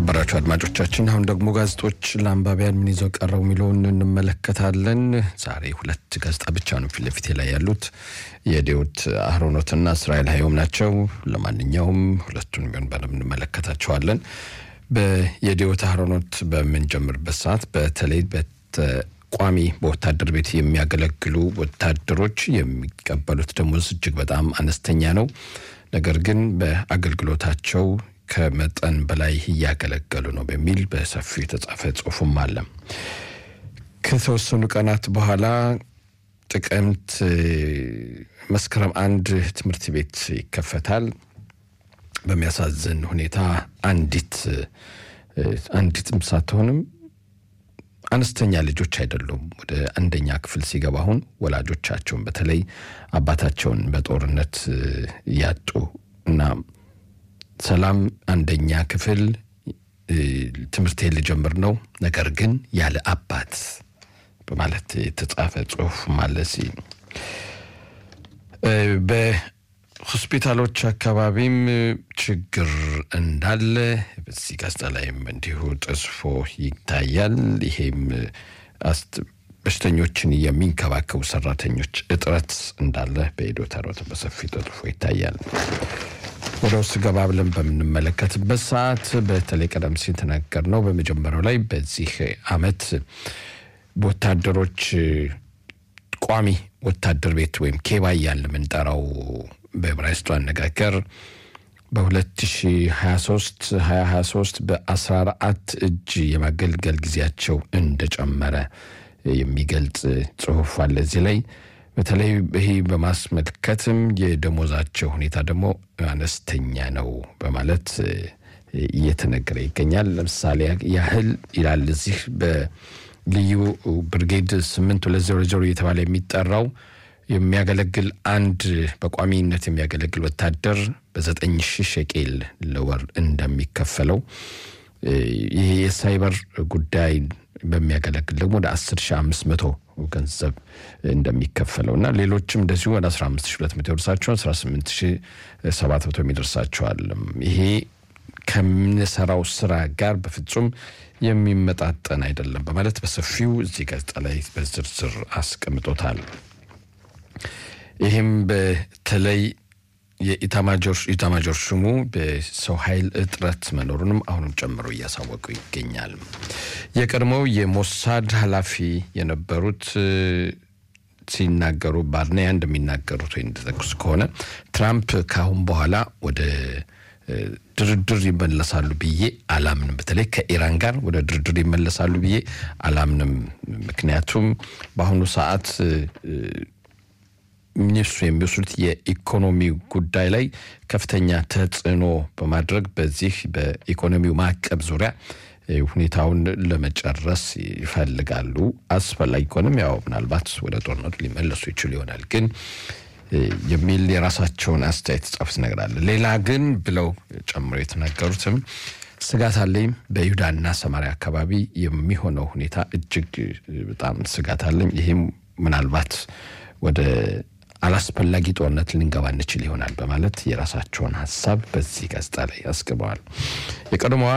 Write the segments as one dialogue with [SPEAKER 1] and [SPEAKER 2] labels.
[SPEAKER 1] የተከበራችሁ አድማጮቻችን አሁን ደግሞ ጋዜጦች ለአንባቢያን ምን ይዘው ቀረቡ የሚለውን እንመለከታለን። ዛሬ ሁለት ጋዜጣ ብቻ ነው ፊት ለፊቴ ላይ ያሉት የዴዎት አህሮኖትና እስራኤል ሀዮም ናቸው። ለማንኛውም ሁለቱን ቢሆን በደንብ እንመለከታቸዋለን። የዴዎት አህሮኖት በምንጀምርበት ሰዓት በተለይ ቋሚ በወታደር ቤት የሚያገለግሉ ወታደሮች የሚቀበሉት ደሞዝ እጅግ በጣም አነስተኛ ነው። ነገር ግን በአገልግሎታቸው ከመጠን በላይ እያገለገሉ ነው በሚል በሰፊው የተጻፈ ጽሁፍም አለ። ከተወሰኑ ቀናት በኋላ ጥቅምት መስከረም አንድ ትምህርት ቤት ይከፈታል። በሚያሳዝን ሁኔታ አንዲት አንዲትም ሳትሆንም አነስተኛ ልጆች አይደሉም። ወደ አንደኛ ክፍል ሲገባ አሁን ወላጆቻቸውን በተለይ አባታቸውን በጦርነት ያጡ እና ሰላም አንደኛ ክፍል ትምህርቴን ልጀምር ነው፣ ነገር ግን ያለ አባት በማለት የተጻፈ ጽሁፍ ማለት በሆስፒታሎች አካባቢም ችግር እንዳለ በዚህ ጋዜጣ ላይም እንዲሁ ተጽፎ ይታያል። ይሄም በሽተኞችን የሚንከባከቡ ሰራተኞች እጥረት እንዳለ በኤዶታ በሰፊ ተጽፎ ይታያል። ወደ ውስጥ ገባ ብለን በምንመለከትበት ሰዓት በተለይ ቀደም ሲል ተናገር ነው በመጀመሪያው ላይ በዚህ አመት ወታደሮች ቋሚ ወታደር ቤት ወይም ኬባ እያልን የምንጠራው በዕብራይስጡ አነጋገር በ2023 2023 በ14 እጅ የማገልገል ጊዜያቸው እንደጨመረ የሚገልጽ ጽሁፍ አለ እዚህ ላይ በተለይ ይህ በማስመልከትም የደሞዛቸው ሁኔታ ደግሞ አነስተኛ ነው በማለት እየተነገረ ይገኛል። ለምሳሌ ያህል ይላል እዚህ በልዩ ብርጌድ ስምንት ሁለት ዜሮ ዜሮ እየተባለ የሚጠራው የሚያገለግል አንድ በቋሚነት የሚያገለግል ወታደር በዘጠኝ ሺህ ሸቄል ለወር እንደሚከፈለው ይህ የሳይበር ጉዳይ በሚያገለግል ደግሞ ወደ 10500 ገንዘብ እንደሚከፈለው እና ሌሎችም እንደዚሁ ወደ 15200 ይደርሳቸዋል፣ 18700 የሚደርሳቸዋል። ይሄ ከምንሰራው ስራ ጋር በፍጹም የሚመጣጠን አይደለም በማለት በሰፊው እዚህ ጋዜጣ ላይ በዝርዝር አስቀምጦታል። ይህም በተለይ የኢታማጆር ሹሙ በሰው ኃይል እጥረት መኖሩንም አሁንም ጨምሮ እያሳወቁ ይገኛል። የቀድሞው የሞሳድ ኃላፊ የነበሩት ሲናገሩ ባርኔያ እንደሚናገሩት ወይ እንደጠቅሱ ከሆነ ትራምፕ ከአሁን በኋላ ወደ ድርድር ይመለሳሉ ብዬ አላምንም። በተለይ ከኢራን ጋር ወደ ድርድር ይመለሳሉ ብዬ አላምንም። ምክንያቱም በአሁኑ ሰዓት እነሱ የሚወስዱት የኢኮኖሚ ጉዳይ ላይ ከፍተኛ ተጽዕኖ በማድረግ በዚህ በኢኮኖሚው ማዕቀብ ዙሪያ ሁኔታውን ለመጨረስ ይፈልጋሉ። አስፈላጊ ከሆነም ያው ምናልባት ወደ ጦርነቱ ሊመለሱ ይችሉ ይሆናል ግን የሚል የራሳቸውን አስተያየት ጻፉት ነገር አለ። ሌላ ግን ብለው ጨምሮ የተናገሩትም ስጋት አለኝ በይሁዳና ሰማሪያ አካባቢ የሚሆነው ሁኔታ እጅግ በጣም ስጋት አለኝ። ይህም ምናልባት ወደ አላስፈላጊ ጦርነት ልንገባ እንችል ይሆናል በማለት የራሳቸውን ሀሳብ በዚህ ጋዜጣ ላይ አስገበዋል። የቀድሞዋ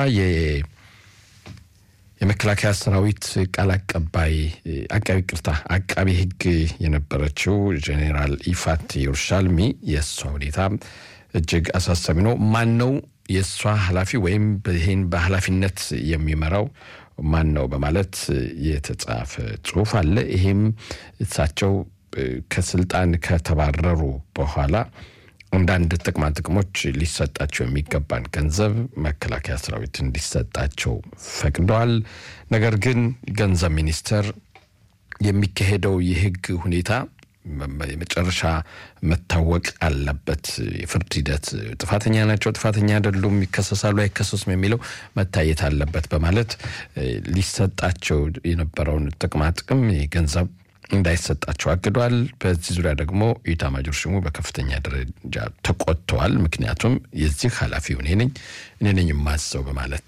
[SPEAKER 1] የመከላከያ ሰራዊት ቃል አቀባይ አቃቢ ቅርታ አቃቢ ሕግ የነበረችው ጄኔራል ኢፋት የሩሻልሚ የእሷ ሁኔታ እጅግ አሳሳቢ ነው። ማን ነው የእሷ ኃላፊ ወይም ይህን በኃላፊነት የሚመራው ማን ነው በማለት የተጻፈ ጽሁፍ አለ። ይሄም እሳቸው ከስልጣን ከተባረሩ በኋላ አንዳንድ ጥቅማ ጥቅሞች ሊሰጣቸው የሚገባን ገንዘብ መከላከያ ሰራዊት እንዲሰጣቸው ፈቅደዋል። ነገር ግን ገንዘብ ሚኒስቴር የሚካሄደው የህግ ሁኔታ የመጨረሻ መታወቅ አለበት። የፍርድ ሂደት ጥፋተኛ ናቸው፣ ጥፋተኛ አይደሉም፣ ይከሰሳሉ፣ አይከሰሱም የሚለው መታየት አለበት በማለት ሊሰጣቸው የነበረውን ጥቅማ ጥቅም ገንዘብ እንዳይሰጣቸው አግዷል። በዚህ ዙሪያ ደግሞ ኢታማጆር ሹሙ በከፍተኛ ደረጃ ተቆጥተዋል። ምክንያቱም የዚህ ኃላፊው እኔ ነኝ እኔ ነኝ የማዘው በማለት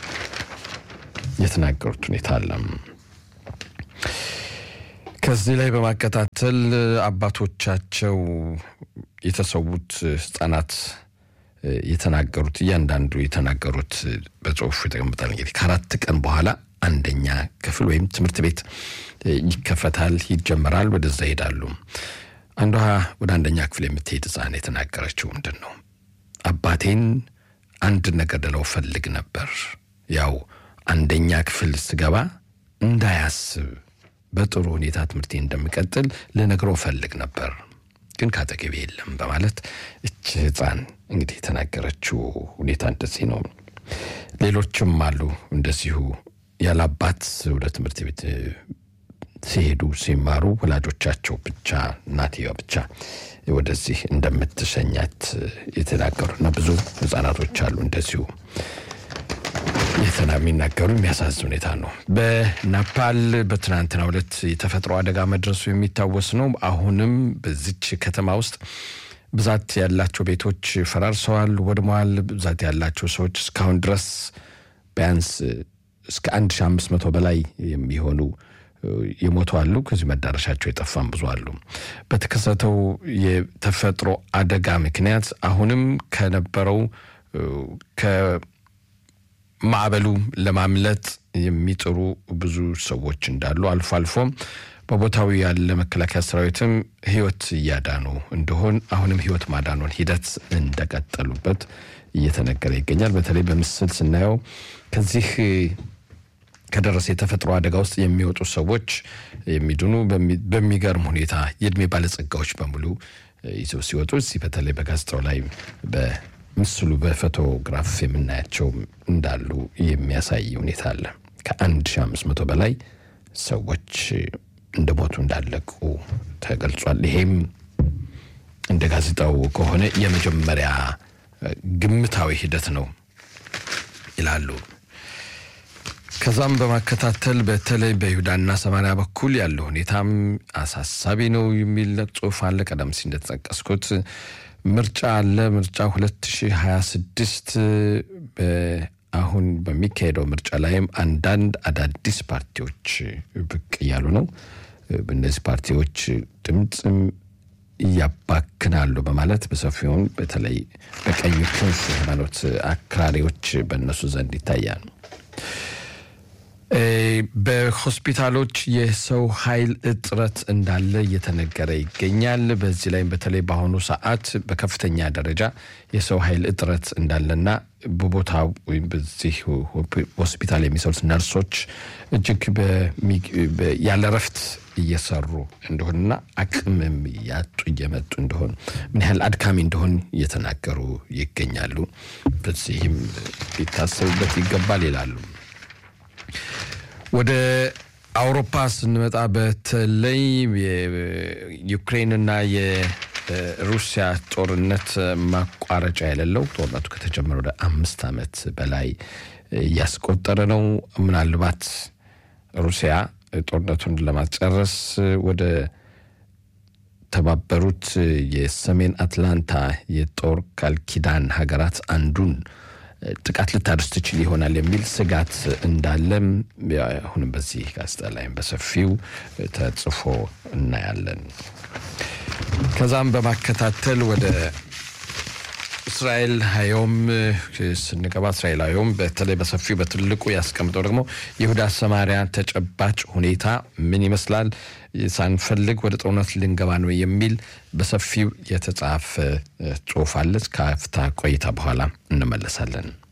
[SPEAKER 1] የተናገሩት ሁኔታ አለ። ከዚህ ላይ በማከታተል አባቶቻቸው የተሰዉት ህጻናት የተናገሩት እያንዳንዱ የተናገሩት በጽሁፉ ይጠቀምጣል። እንግዲህ ከአራት ቀን በኋላ አንደኛ ክፍል ወይም ትምህርት ቤት ይከፈታል፣ ይጀመራል። ወደዛ ይሄዳሉ። አንዷ ወደ አንደኛ ክፍል የምትሄድ ሕፃን የተናገረችው ምንድን ነው? አባቴን አንድ ነገር ልለው ፈልግ ነበር። ያው አንደኛ ክፍል ስገባ እንዳያስብ በጥሩ ሁኔታ ትምህርቴ እንደምቀጥል ልነግረው ፈልግ ነበር፣ ግን ካጠገቤ የለም በማለት እች ሕፃን እንግዲህ የተናገረችው ሁኔታ እንደዚህ ነው። ሌሎችም አሉ እንደዚሁ ያለ አባት ወደ ትምህርት ቤት ሲሄዱ ሲማሩ ወላጆቻቸው ብቻ እናትየዋ ብቻ ወደዚህ እንደምትሸኛት የተናገሩና ብዙ ህጻናቶች አሉ እንደዚሁ የተና የሚናገሩ የሚያሳዝን ሁኔታ ነው። በናፓል በትናንትናው ዕለት የተፈጥሮ አደጋ መድረሱ የሚታወስ ነው። አሁንም በዚች ከተማ ውስጥ ብዛት ያላቸው ቤቶች ፈራርሰዋል፣ ወድመዋል። ብዛት ያላቸው ሰዎች እስካሁን ድረስ ቢያንስ እስከ 1500 በላይ የሚሆኑ የሞቱ አሉ። ከዚህ መዳረሻቸው የጠፋም ብዙ አሉ። በተከሰተው የተፈጥሮ አደጋ ምክንያት አሁንም ከነበረው ከማዕበሉ ለማምለጥ የሚጥሩ ብዙ ሰዎች እንዳሉ አልፎ አልፎም በቦታው ያለ መከላከያ ሰራዊትም ህይወት እያዳኑ እንደሆን አሁንም ህይወት ማዳኑን ሂደት እንደቀጠሉበት እየተነገረ ይገኛል። በተለይ በምስል ስናየው ከዚህ ከደረሰ የተፈጥሮ አደጋ ውስጥ የሚወጡ ሰዎች የሚድኑ በሚገርም ሁኔታ የእድሜ ባለጸጋዎች በሙሉ ይዘው ሲወጡ እዚህ በተለይ በጋዜጣው ላይ በምስሉ በፎቶግራፍ የምናያቸው እንዳሉ የሚያሳይ ሁኔታ አለ። ከአንድ ሺህ አምስት መቶ በላይ ሰዎች እንደሞቱ እንዳለቁ ተገልጿል። ይሄም እንደ ጋዜጣው ከሆነ የመጀመሪያ ግምታዊ ሂደት ነው ይላሉ። ከዛም በማከታተል በተለይ በይሁዳና ሰማሪያ በኩል ያለው ሁኔታም አሳሳቢ ነው የሚል ጽሑፍ አለ። ቀደም ሲል እንደተጠቀስኩት ምርጫ አለ። ምርጫ 2026 አሁን በሚካሄደው ምርጫ ላይም አንዳንድ አዳዲስ ፓርቲዎች ብቅ እያሉ ነው። በእነዚህ ፓርቲዎች ድምፅም እያባክናሉ በማለት በሰፊውን በተለይ በቀኝ ክንፍ ሃይማኖት አክራሪዎች በእነሱ ዘንድ ይታያል። በሆስፒታሎች የሰው ኃይል እጥረት እንዳለ እየተነገረ ይገኛል። በዚህ ላይም በተለይ በአሁኑ ሰዓት በከፍተኛ ደረጃ የሰው ኃይል እጥረት እንዳለና በቦታው ወይም በዚህ ሆስፒታል የሚሰሩት ነርሶች እጅግ ያለ እረፍት እየሰሩ እንደሆንና አቅምም ያጡ እየመጡ እንደሆን ምን ያህል አድካሚ እንደሆን እየተናገሩ ይገኛሉ። በዚህም ሊታሰብበት ይገባል ይላሉ። ወደ አውሮፓ ስንመጣ በተለይ የዩክሬንና የሩሲያ ጦርነት ማቋረጫ የሌለው ጦርነቱ ከተጀመረ ወደ አምስት ዓመት በላይ እያስቆጠረ ነው። ምናልባት ሩሲያ ጦርነቱን ለማስጨረስ ወደ ተባበሩት የሰሜን አትላንታ የጦር ቃል ኪዳን ሀገራት አንዱን ጥቃት ልታደርስ ትችል ይሆናል የሚል ስጋት እንዳለም አሁንም በዚህ ጋዜጣ ላይም በሰፊው ተጽፎ እናያለን። ከዛም በማከታተል ወደ እስራኤል ሀዮም ስንገባ እስራኤል ሀዮም በተለይ በሰፊው በትልቁ ያስቀምጠው ደግሞ ይሁዳ ሰማሪያ ተጨባጭ ሁኔታ ምን ይመስላል፣ ሳንፈልግ ወደ ጦርነት ልንገባ ነው የሚል በሰፊው የተጻፈ ጽሑፍ አለ። ከአፍታ ቆይታ በኋላ እንመለሳለን።